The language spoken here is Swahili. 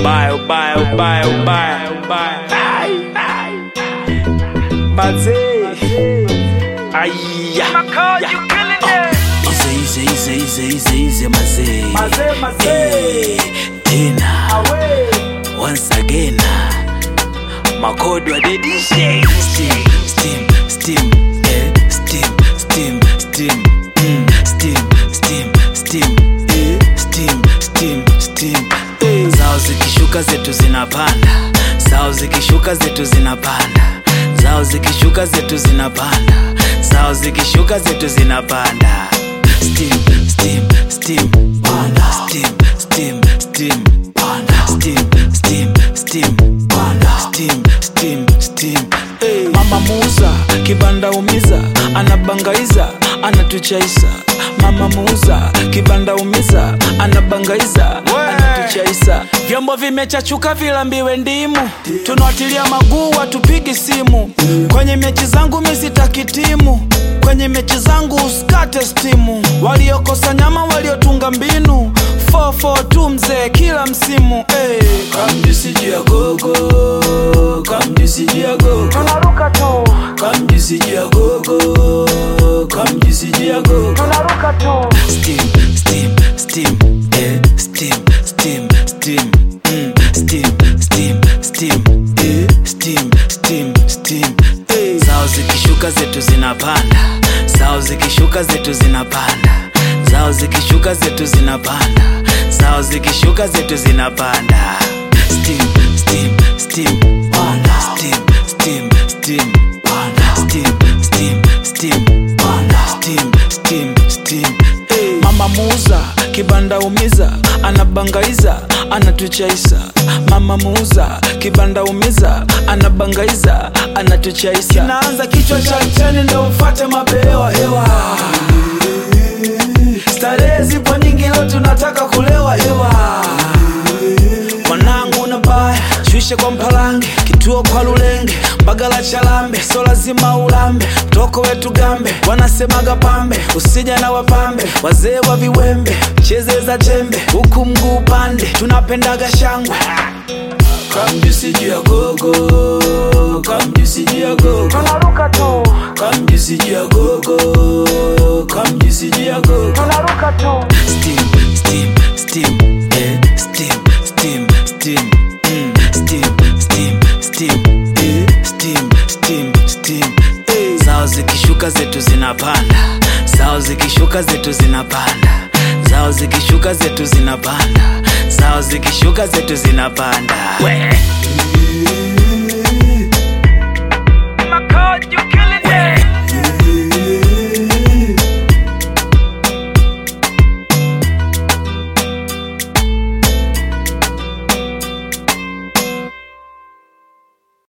ubaya ubaya ubaya ubaya ubaya Ai, ai. mazee aya Ize ize ize ize ize ize mazee mazee mazee Eh, tena awe once again makodwa dedishe steam steam steam eh, steam steam steam mm, steam steam steam eh, steam steam steam eh. zao zikishuka zetu zinapanda zao zikishuka zetu zinapanda zao zikishuka zetu zinapanda zao zikishuka zetu zinapanda steam steam steam panda steam steam steam panda steam steam steam panda steam steam steam hey. mama muuza kibanda umiza anabangaiza anatuchaisa mama muuza kibanda umiza anabangaiza anatuchaisa vyombo vimechachuka vilambiwe ndimu tunawatilia maguu watupigi simu kwenye mechi zangu misitaki timu kwenye mechi zangu usikate stimu waliokosa nyama waliotunga mbinu 442 mzee kila msimu hey. kamjisijia gogo kamjisijia gogo tunaruka tu kamjisijia gogo kamjisijia gogo tunaruka tu steam steam steam eh steam steam steam mm, steam steam steam eh steam steam steam eh zao zikishuka zetu zinapanda zao zikishuka zetu zinapanda zao zikishuka zetu zinapanda zao zikishuka zetu zinapanda steam steam steam panda steam steam steam panda steam steam steam panda steam steam steam hey. mama muuza kibanda umiza anabangaiza anatuchaisa mama muuza kibanda umiza anabangaiza anatuchaisa kinaanza kichwa cha chani ndo mfate mabehewa hewa starehe zipo nyingi leo tunataka kulewa hewa mwanangu na baya shushe kwa mpalange kituo kwa lulenge mbagala chalambe so lazima ulambe toko wetu gambe wanasemaga pambe usija na wapambe wazee wa viwembe cheze za jembe huku mguu upande tunapendaga shangwe kamjisijia gogo kamjisijia gogo tunaruka tu kamjisijia gogo kamjisijia gogo tunaruka tu steam steam steam eh steam steam steam mm, steam steam steam eh steam steam steam eh zao zikishuka zetu zinapanda zao zikishuka zetu zinapanda zao zikishuka zetu zinapanda zao zikishuka zetu zinapanda we